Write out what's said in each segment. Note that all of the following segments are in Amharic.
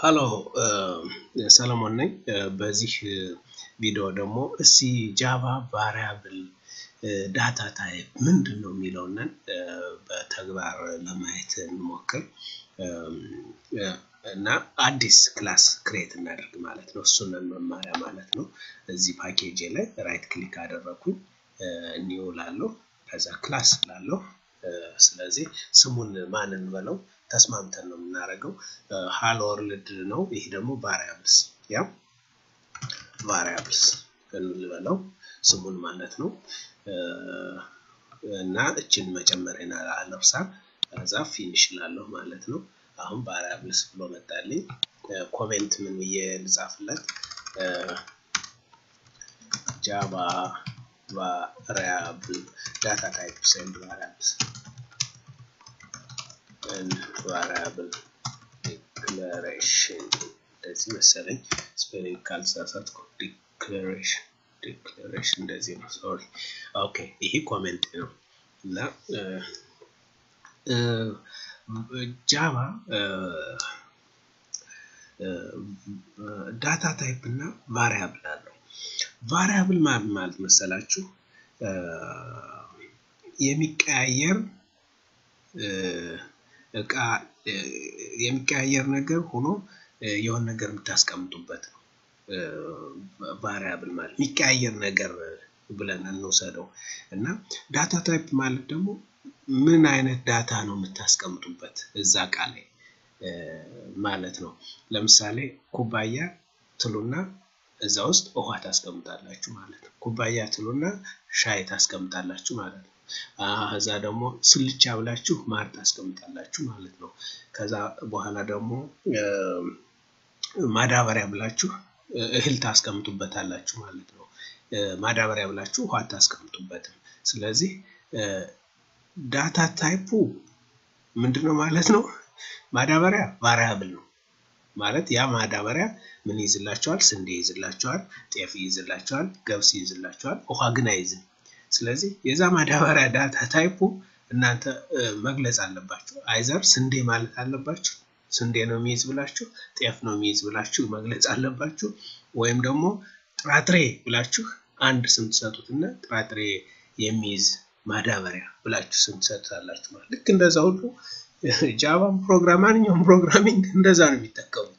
ሀሎ ሰለሞን ነኝ። በዚህ ቪዲዮ ደግሞ እስቲ ጃቫ ቫሪያብል ዳታ ታይፕ ምንድን ነው የሚለውን በተግባር ለማየት እንሞክር እና አዲስ ክላስ ክሬት እናደርግ ማለት ነው። እሱንን መማሪያ ማለት ነው። እዚህ ፓኬጅ ላይ ራይት ክሊክ አደረኩኝ ኒው ላለው ከዛ ክላስ ላለው ስለዚህ ስሙን ማን እንበለው ተስማምተን ነው የምናደርገው። ሃሎ ወርልድ ነው። ይሄ ደግሞ ቫሪያብልስ ያ ቫሪያብልስ እንበለው ስሙን ማለት ነው። እና እችን መጨመሪያ አለርሳ ከዛ ፊኒሽ ላለሁ ማለት ነው። አሁን ቫሪያብልስ ብሎ መጣልኝ። ኮሜንት ምን ብዬ ልጻፍለት? ጃቫ ቫሪያብል ዳታ ታይፕስ ኤንድ ቫሪያብልስ ቫሪያብል ዲክለሬሽን እንደዚህ መሰለኝ። ስፔሊንግ ካልተሳሳትኩ ዲክለሬሽን ዲክለሬሽን እንደዚህ ነው። ሶሪ ኦኬ። ይሄ ኮሜንት ነው እና ጃቫ ዳታ ታይፕ እና ቫሪያብል አለው። ቫሪያብል ማለት ማለት መሰላችሁ የሚቀያየር እቃ የሚቀያየር ነገር ሆኖ የሆነ ነገር የምታስቀምጡበት ነው። ቫሪያብል ማለት የሚቀያየር ነገር ብለን እንውሰደው እና ዳታ ታይፕ ማለት ደግሞ ምን አይነት ዳታ ነው የምታስቀምጡበት እዛ እቃ ላይ ማለት ነው። ለምሳሌ ኩባያ ትሉና እዛ ውስጥ ውሃ ታስቀምጣላችሁ ማለት ነው። ኩባያ ትሉና ሻይ ታስቀምጣላችሁ ማለት ነው። ከዛ ደግሞ ስልቻ ብላችሁ ማር ታስቀምጣላችሁ ማለት ነው። ከዛ በኋላ ደግሞ ማዳበሪያ ብላችሁ እህል ታስቀምጡበታላችሁ ማለት ነው። ማዳበሪያ ብላችሁ ውሃ አታስቀምጡበትም። ስለዚህ ዳታ ታይፑ ምንድነው ማለት ነው? ማዳበሪያ ቫሪያብል ነው ማለት ያ ማዳበሪያ ምን ይይዝላቸዋል? ስንዴ ይይዝላቸዋል፣ ጤፍ ይይዝላቸዋል፣ ገብስ ይይዝላቸዋል። ውሃ ግን አይዝም። ስለዚህ የዛ ማዳበሪያ ዳታ ታይፑ እናንተ መግለጽ አለባችሁ። አይዘር ስንዴ ማለት አለባችሁ፣ ስንዴ ነው የሚይዝ ብላችሁ፣ ጤፍ ነው የሚይዝ ብላችሁ መግለጽ አለባችሁ። ወይም ደግሞ ጥራጥሬ ብላችሁ አንድ ስም ትሰጡትና ጥራጥሬ የሚይዝ ማዳበሪያ ብላችሁ ስም ትሰጡታላችሁ ማለት ልክ እንደዛ ሁሉ ጃቫም ፕሮግራም ማንኛውም ፕሮግራሚንግ እንደዛ ነው የሚጠቀሙት።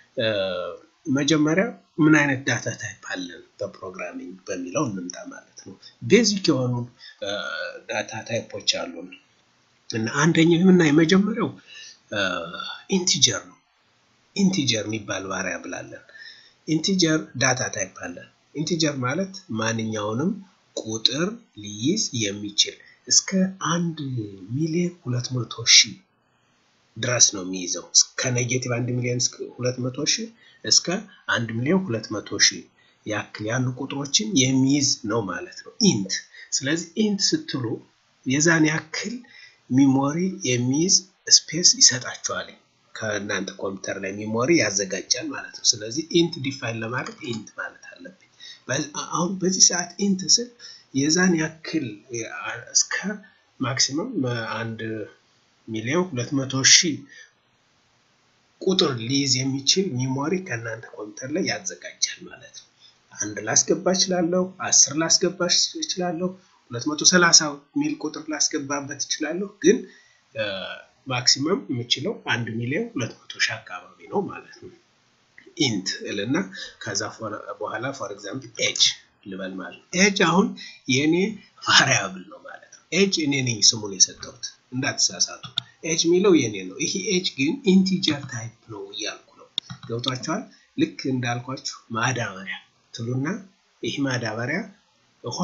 መጀመሪያ ምን አይነት ዳታ ታይፕ አለን በፕሮግራሚንግ በሚለው እንምጣ ማለት ነው። ቤዚክ የሆኑ ዳታ ታይፖች አሉን እና አንደኛው እና የመጀመሪያው ኢንቲጀር ነው። ኢንቲጀር የሚባል ቫሪያብል አለን። ኢንቲጀር ዳታ ታይፕ አለን። ኢንቲጀር ማለት ማንኛውንም ቁጥር ሊይዝ የሚችል እስከ አንድ ሚሊዮን ሁለት መቶ ሺህ ድረስ ነው የሚይዘው። ከኔጌቲቭ አንድ ሚሊዮን ሁለት መቶ ሺህ እስከ አንድ ሚሊዮን ሁለት መቶ ሺህ ያክል ያሉ ቁጥሮችን የሚይዝ ነው ማለት ነው ኢንት። ስለዚህ ኢንት ስትሉ የዛን ያክል ሚሞሪ የሚይዝ ስፔስ ይሰጣቸዋል። ከእናንተ ኮምፒውተር ላይ ሚሞሪ ያዘጋጃል ማለት ነው። ስለዚህ ኢንት ዲፋይን ለማድረግ ኢንት ማለት አለብኝ። አሁን በዚህ ሰዓት ኢንት ስል የዛን ያክል እስከ ማክሲመም አንድ ሚሊዮን ሁለት መቶ ሺህ ቁጥር ሊይዝ የሚችል ሚሞሪ ከእናንተ ኮምፒውተር ላይ ያዘጋጃል ማለት ነው። አንድ ላስገባ እችላለሁ፣ አስር ላስገባ እችላለሁ፣ ሁለት መቶ ሰላሳ ሚል ቁጥር ላስገባበት እችላለሁ። ግን ማክሲመም የምችለው አንድ ሚሊዮን ሁለት መቶ ሺህ አካባቢ ነው ማለት ነው። ኢንት እልና ከዛ በኋላ ፎር ኤግዛምፕል ኤጅ ልበል ማለት ነው። ኤጅ አሁን የእኔ ቫሪያብል ነው ማለት ነው። ኤጅ እኔ ነኝ ስሙን የሰጠሁት እንዳትሳሳቱ። ኤጅ የሚለው የኔ ነው። ይሄ ኤጅ ግን ኢንቲጀር ታይፕ ነው እያልኩ ነው። ገብቷችኋል? ልክ እንዳልኳችሁ ማዳበሪያ ትሉና ይህ ማዳበሪያ ውሃ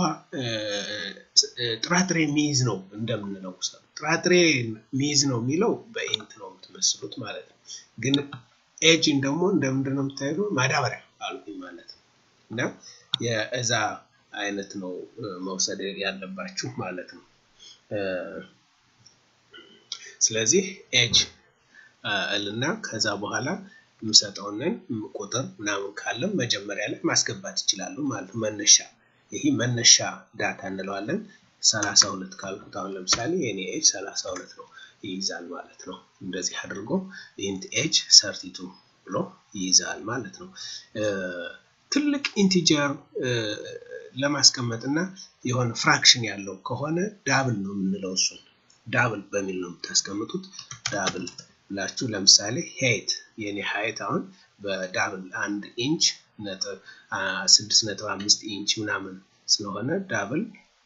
ጥራጥሬ የሚይዝ ነው እንደምንለው ጥራጥሬ የሚይዝ ነው የሚለው በኢንት ነው የምትመስሉት ማለት ነው። ግን ኤጅን ደግሞ እንደምንድን ነው የምታዩ ማዳበሪያ አልኩኝ ማለት ነው እና የእዛ አይነት ነው መውሰድ ያለባችሁ ማለት ነው። ስለዚህ ኤጅ እልና ከዛ በኋላ የምሰጠውንን ቁጥር ምናምን ካለም መጀመሪያ ላይ ማስገባት ይችላሉ ማለት ነው። መነሻ ይህ መነሻ ዳታ እንለዋለን። ሰላሳ ሁለት ካልኩት አሁን ለምሳሌ የኔ ኤጅ ሰላሳ ሁለት ነው ይይዛል ማለት ነው። እንደዚህ አድርጎ ኢንት ኤጅ ሰርቲቱ ብሎ ይይዛል ማለት ነው። ትልቅ ኢንቲጀር ለማስቀመጥ እና የሆነ ፍራክሽን ያለው ከሆነ ዳብል ነው የምንለው። እሱን ዳብል በሚል ነው የምታስቀምጡት። ዳብል ብላችሁ ለምሳሌ ሄይት የኔ ሀይት አሁን በዳብል አንድ ኢንች ስድስት ነጥብ አምስት ኢንች ምናምን ስለሆነ ዳብል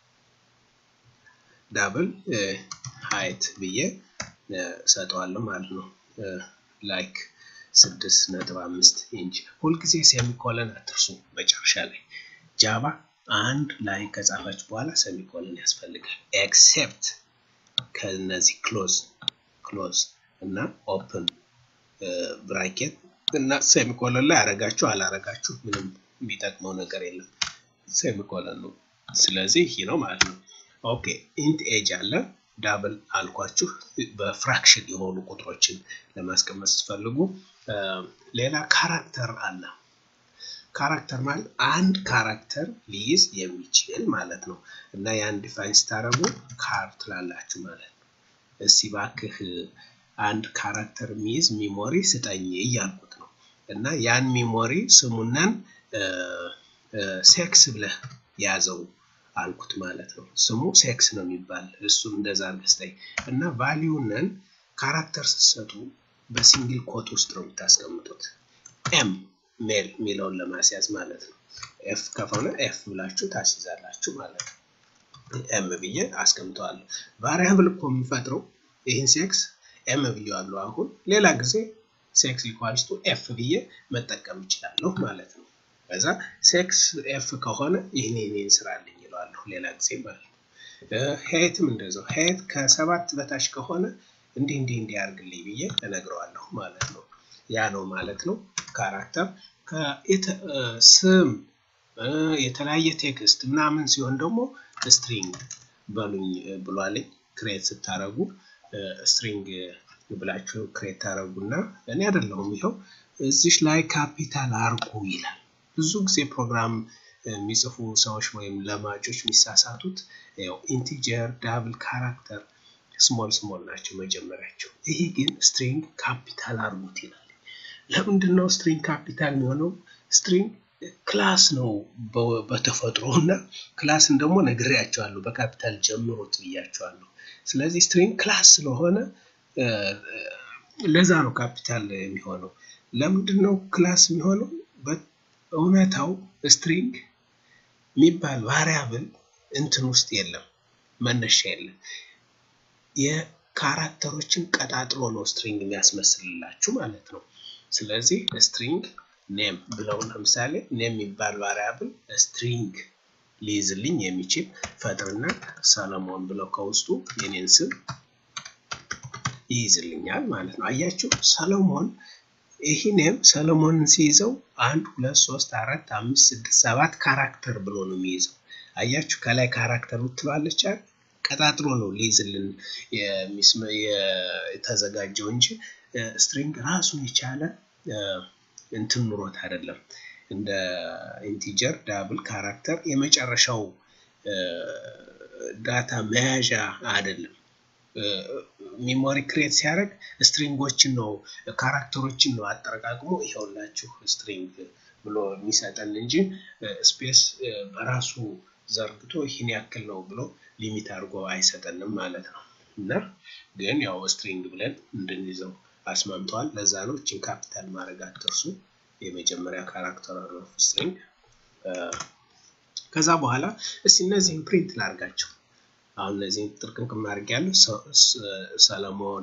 ዳብል ሀይት ብዬ ሰጠዋለሁ ማለት ነው። ላይክ ስድስት ነጥብ አምስት ኢንች ሁልጊዜ ሴሚኮለን አትርሱ። መጨረሻ ላይ ጃቫ አንድ ላይ ከጻፋችሁ በኋላ ሴሚኮለን ያስፈልጋል። ኤክሴፕት ከነዚህ ክሎዝ ክሎዝ እና ኦፕን ብራኬት እና ሴሚኮለን ላይ አረጋችሁ አላረጋችሁ ምንም የሚጠቅመው ነገር የለም። ሴሚኮለን ነው። ስለዚህ ይህ ነው ማለት ነው። ኦኬ ኢንት ኤጅ አለ ዳብል አልኳችሁ በፍራክሽን የሆኑ ቁጥሮችን ለማስቀመጥ ስትፈልጉ። ሌላ ካራክተር አለ። ካራክተር ማለት አንድ ካራክተር ሊይዝ የሚችል ማለት ነው እና ያን ዲፋይን ስታደርጉ ካር ትላላችሁ ማለት ነው። እስቲ ባክህ አንድ ካራክተር የሚይዝ ሚሞሪ ስጠኝ እያልኩት ነው እና ያን ሚሞሪ ስሙነን ሴክስ ብለህ ያዘው አልኩት ማለት ነው። ስሙ ሴክስ ነው የሚባል እሱን እንደዛ አርገስጠኝ እና ቫሊዩነን ካራክተር ስትሰጡ በሲንግል ኮት ውስጥ ነው የምታስቀምጡት። ኤም ሜል የሚለውን ለማስያዝ ማለት ነው። ኤፍ ከሆነ ኤፍ ብላችሁ ታስይዛላችሁ ማለት ነው። ኤም ብዬ አስቀምጠዋለሁ። ቫሪያብል እኮ የሚፈጥረው ይህን ሴክስ ኤም ብዬዋለሁ። አሁን ሌላ ጊዜ ሴክስ ኢኳልስ ቱ ኤፍ ብዬ መጠቀም እችላለሁ ማለት ነው። ከዛ ሴክስ ኤፍ ከሆነ ይህን ይህን ስራልኝ ይለዋለሁ ሌላ ጊዜ ማለት ነው። ሄትም እንደዛው ሄት ከሰባት በታች ከሆነ እንዲህ እንዲህ እንዲህ ያርግልኝ ብዬ እነግረዋለሁ ማለት ነው። ያ ነው ማለት ነው ካራክተር። ስም የተለያየ ቴክስት ምናምን ሲሆን ደግሞ ስትሪንግ በሉኝ ብሏልኝ ክሬት ስታረጉ ስትሪንግ ብላችሁ ክሬት ታረጉና እኔ አይደለሁም ይኸው እዚሽ ላይ ካፒታል አርጉ ይላል። ብዙ ጊዜ ፕሮግራም የሚጽፉ ሰዎች ወይም ለማጆች የሚሳሳቱት ያው ኢንቲጀር ዳብል ካራክተር ስሞል ስሞል ናቸው መጀመሪያቸው። ይሄ ግን ስትሪንግ ካፒታል አርጉት ይላል። ለምንድን ነው ስትሪንግ ካፒታል የሚሆነው? ስትሪንግ ክላስ ነው በተፈጥሮ እና ክላስን ደግሞ ነግሬያቸዋለሁ በካፒታል ጀምሮት ብያቸዋለሁ። ስለዚህ ስትሪንግ ክላስ ስለሆነ ለዛ ነው ካፒታል የሚሆነው። ለምንድን ነው ክላስ የሚሆነው? እውነታው ስትሪንግ የሚባል ቫሪያብል እንትን ውስጥ የለም፣ መነሻ የለም። የካራክተሮችን ቀጣጥሎ ነው ስትሪንግ የሚያስመስልላችሁ ማለት ነው። ስለዚህ ስትሪንግ ኔም ብለው ለምሳሌ ኔም የሚባል ቫሪያብል ስትሪንግ ሊይዝልኝ የሚችል ፈጥርና ሰለሞን ብለው ከውስጡ የኔን ስም ይይዝልኛል ማለት ነው። አያችሁ ሰለሞን ይህ ኔም ሰለሞንን ሲይዘው አንድ ሁለት ሶስት አራት አምስት ስድስት ሰባት ካራክተር ብሎ ነው የሚይዘው። አያችሁ ከላይ ካራክተር ምትለዋለች ቀጣጥሎ ነው ሊይዝልን የተዘጋጀው እንጂ ስትሪንግ ራሱን የቻለ እንትን ኑሮት አይደለም። እንደ ኢንቲጀር ዳብል ካራክተር የመጨረሻው ዳታ መያዣ አይደለም። ሚሞሪ ክሬት ሲያደርግ ስትሪንጎችን ነው ካራክተሮችን ነው አጠረቃቅሞ ይኸውላችሁ ስትሪንግ ብሎ የሚሰጠን እንጂ ስፔስ በራሱ ዘርግቶ ይህን ያክል ነው ብሎ ሊሚት አድርጎ አይሰጠንም ማለት ነው። እና ግን ያው ስትሪንግ ብለን እንድንይዘው አስማምተዋል። ለዛ ነው እችን ካፒታል ማድረግ አትርሱ። የመጀመሪያ ካራክተር ኦፍ ስትሪንግ። ከዛ በኋላ እስቲ እነዚህን ፕሪንት ላርጋቸው። አሁን እነዚህን ጥርቅምቅም አድርግ ያለው ሰለሞን፣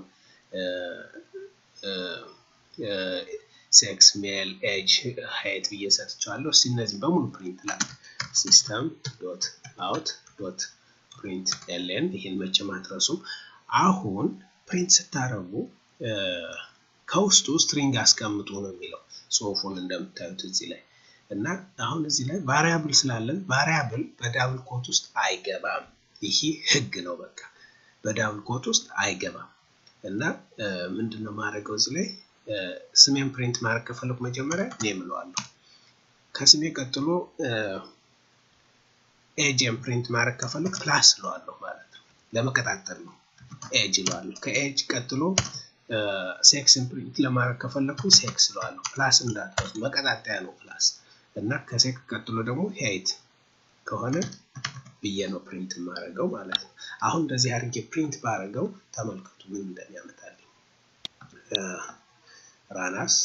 ሴክስ፣ ሜል፣ ኤጅ፣ ሀይት ብዬ ሰጥቸዋለሁ። እስቲ እነዚህን በሙሉ ፕሪንት ላርግ። ሲስተም ዶት አውት ዶት ፕሪንት ኤልን ይህን መቼም አትረሱም። አሁን ፕሪንት ስታደርጉ ከውስጡ ስትሪንግ አስቀምጡ ነው የሚለው ጽሁፉን እንደምታዩት እዚህ ላይ እና አሁን እዚህ ላይ ቫሪያብል ስላለን ቫሪያብል በዳብል ኮት ውስጥ አይገባም። ይሄ ህግ ነው። በቃ በዳብል ኮት ውስጥ አይገባም እና ምንድን ነው ማድረገው እዚህ ላይ ስሜን ፕሪንት ማድረግ ከፈለኩ መጀመሪያ ኔም እለዋለሁ። ከስሜ ቀጥሎ ኤጅን ፕሪንት ማድረግ ከፈለኩ ክላስ እለዋለሁ ማለት ነው። ለመቀጣጠል ነው ኤጅ እለዋለሁ። ከኤጅ ቀጥሎ ሴክስን ፕሪንት ለማድረግ ከፈለኩ ሴክስ ለዋለሁ። ፕላስ እንዳትረሱ መቀጣጠያ ነው ፕላስ እና ከሴክስ ቀጥሎ ደግሞ ሄይት ከሆነ ብዬ ነው ፕሪንት የማደርገው ማለት ነው። አሁን እንደዚህ አድርጌ ፕሪንት ባደርገው ተመልከቱ ምን እንደሚያመጣልኝ ራናስ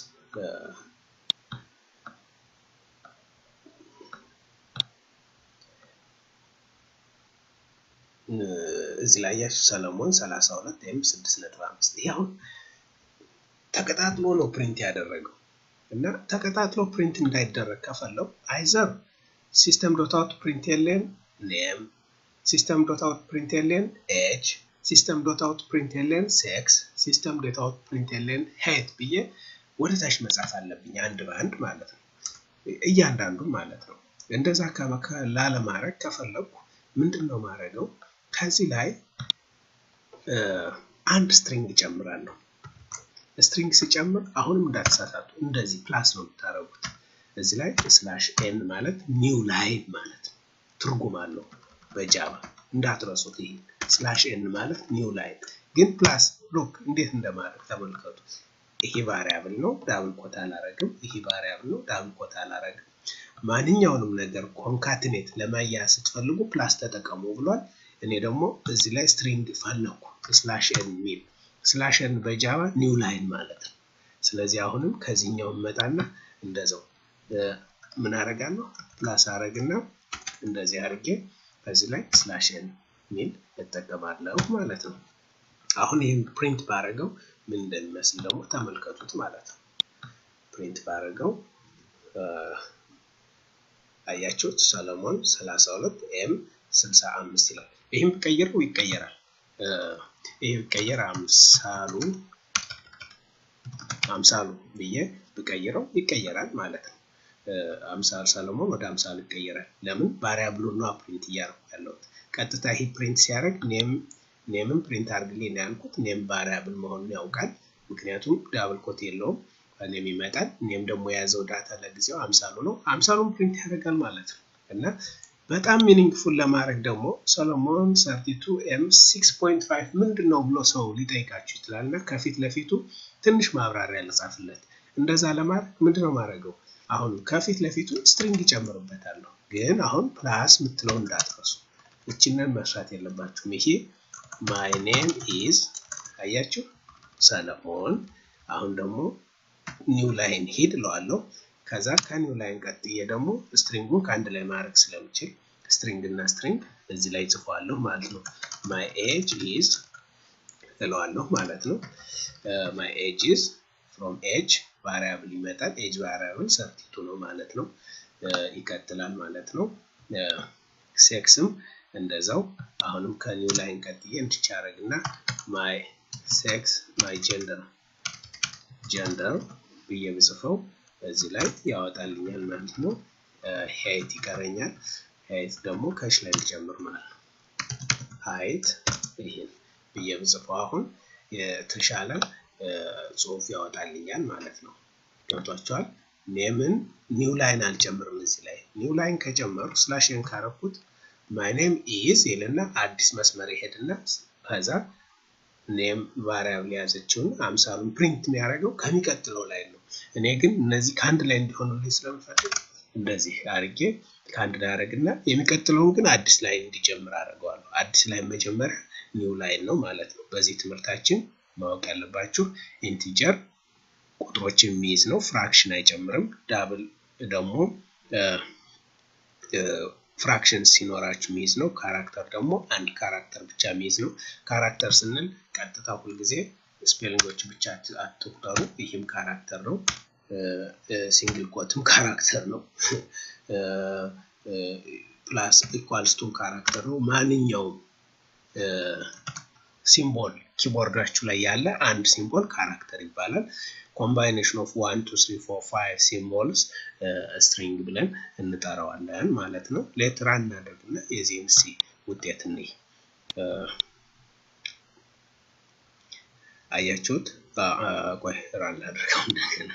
እዚህ ላይ ያችሁ ሰለሞን 32 ወይም 6.5 ይሄ አሁን ተቀጣጥሎ ነው ፕሪንት ያደረገው እና ተቀጣጥሎ ፕሪንት እንዳይደረግ ከፈለው አይዘር ሲስተም ዶት አውት ፕሪንት የለን ኔም ሲስተም ዶት አውት ፕሪንት የለን ኤጅ ሲስተም ዶት አውት ፕሪንት የለን ሴክስ ሲስተም ዶት አውት ፕሪንት የለን ሄት ብዬ ወደ ታች መጻፍ አለብኝ አንድ በአንድ ማለት ነው እያንዳንዱ ማለት ነው እንደዛ ላለማድረግ ከፈለኩ ምንድን ነው ማድረገው ከዚህ ላይ አንድ ስትሪንግ እጨምራለሁ ስትሪንግ ሲጨምር አሁንም እንዳትሳሳቱ እንደዚህ ፕላስ ነው የምታደርጉት እዚህ ላይ ስላሽ ኤን ማለት ኒው ላይን ማለት ትርጉም አለው በጃቫ እንዳትረሱት ይሄ ስላሽ ኤን ማለት ኒው ላይን ግን ፕላስ ሉክ እንዴት እንደማድረግ ተመልከቱ ይሄ ቫሪያብል ነው ዳብል ኮት አላረግም ይሄ ቫሪያብል ነው ዳብል ኮት አላረግም ማንኛውንም ነገር ኮንካትኔት ለማያያዝ ስትፈልጉ ፕላስ ተጠቀሙ ብሏል እኔ ደግሞ እዚህ ላይ ስትሪንግ ፈለኩ ስላሽ ኤን የሚል ስላሽ ኤን በጃቫ ኒው ላይን ማለት ነው ስለዚህ አሁንም ከዚህኛው መጣና እንደዛው ምን አረጋለሁ ፕላስ አረግና እንደዚህ አርጌ ከዚህ ላይ ስላሽ ኤን ሚል እጠቀማለሁ ማለት ነው አሁን ይህን ፕሪንት ባረገው ምን እንደሚመስል ደግሞ ተመልከቱት ማለት ነው ፕሪንት ባረገው አያችሁት ሰለሞን 32 ኤም 65 ይላል ይህም ብቀይረው ይቀየራል ይህ ብቀየር አምሳሉ አምሳሉ ብዬ ብቀይረው ይቀየራል ማለት ነው አምሳል ሰለሞን ወደ አምሳል ይቀየራል ለምን ቫሪያብሉ ነው ፕሪንት እያደረኩ ያለሁት ቀጥታ ይህ ፕሪንት ሲያደርግ ኔም ኔምን ፕሪንት አድርግልኝ ነው ያልኩት ኔም ቫሪያብል መሆኑን ያውቃል ምክንያቱም ዳብል ኮት የለውም ኔም ይመጣል ኔም ደግሞ የያዘው ዳታ ለጊዜው አምሳሉ ነው አምሳሉን ፕሪንት ያደርጋል ማለት ነው እና በጣም ሚኒንግፉል ለማድረግ ደግሞ ሰሎሞን 32 ኤም 6.5 ምንድን ነው ብሎ ሰው ሊጠይቃችሁ ይችላል እና ከፊት ለፊቱ ትንሽ ማብራሪያ ልጻፍለት እንደዛ ለማድረግ ምንድን ነው ማድረገው አሁን ከፊት ለፊቱ ስትሪንግ ይጨምርበታለሁ ግን አሁን ፕላስ ምትለው እንዳትረሱ እችንን መስራት የለባችሁም ይሄ ማይ ኔም ኢዝ አያችሁ ሰለሞን አሁን ደግሞ ኒው ላይን ሂድ እለዋለሁ ከዛ ከኒው ላይን ቀጥዬ ደግሞ ስትሪንጉን ከአንድ ላይ ማድረግ ስለምችል ስትሪንግ እና ስትሪንግ እዚህ ላይ ጽፏለሁ ማለት ነው ማይ ኤጅ ኢዝ እለዋለሁ ማለት ነው ማይ ኤጅ ኢዝ ፍሮም ኤጅ ቫሪያብል ይመጣል ኤጅ ቫሪያብል ሰርቲቱ ነው ማለት ነው ይቀጥላል ማለት ነው ሴክስም እንደዛው አሁንም ከኒው ላይን ቀጥዬ እንድቻረግ እና ማይ ሴክስ ማይ ጀንደር ጀንደር ብዬ ብጽፈው እዚህ ላይ ያወጣልኛል ማለት ነው ሄይት ይቀረኛል ሄይት ደግሞ ከሽ ላይ ልጨምር ማለት ነው ሀይት ይህን ብዬ ብጽፈው አሁን የተሻለ ጽሁፍ ያወጣልኛል ማለት ነው ገብቷቸዋል ኔምን ኒው ላይን አልጨምርም እዚህ ላይ ኒው ላይን ከጨመሩ ስላሽን ካረኩት ማይ ኔም ኢዝ ይልና አዲስ መስመር ይሄድና ከዛ ኔም ቫሪያብል የያዘችውን አምሳሉን ፕሪንት የሚያደርገው ከሚቀጥለው ላይ ነው እኔ ግን እነዚህ ከአንድ ላይ እንዲሆኑልኝ ስለምፈልግ እንደዚህ አድርጌ ከአንድ ላይ አደረግና የሚቀጥለውን ግን አዲስ ላይ እንዲጀምር አድርገዋለሁ አዲስ ላይ መጀመሪያ ኒው ላይን ነው ማለት ነው በዚህ ትምህርታችን ማወቅ ያለባችሁ ኢንቲጀር ቁጥሮችን የሚይዝ ነው ፍራክሽን አይጨምርም ዳብል ደግሞ ፍራክሽን ሲኖራችሁ የሚይዝ ነው ካራክተር ደግሞ አንድ ካራክተር ብቻ የሚይዝ ነው ካራክተር ስንል ቀጥታ ሁልጊዜ ስፔሊንጎች ብቻ አትቁጠሩ ይህም ካራክተር ነው ሲንግል ኮትም ካራክተር ነው ፕላስ ኢኳልስቱም ካራክተር ነው ማንኛውም ሲምቦል ኪቦርዳችሁ ላይ ያለ አንድ ሲምቦል ካራክተር ይባላል ኮምባይኔሽን ኦፍ ዋን ቱ ስሪ ፎር ፋይቭ ሲምቦልስ ስትሪንግ ብለን እንጠራዋለን ማለት ነው ሌትራ እናደርግና የዚህን ሲ ውጤት እንይ አያችሁት ቆይ ራን ላድርገው እንደገና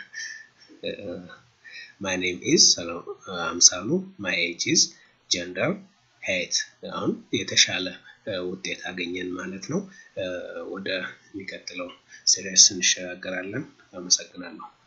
ማይ ኔም ኢዝ አምሳሉ ማይ ኤጅ ኢዝ ጀንደር ሄት አሁን የተሻለ ውጤት አገኘን ማለት ነው። ወደ የሚቀጥለው ሲሪየስ እንሸጋገራለን። አመሰግናለሁ።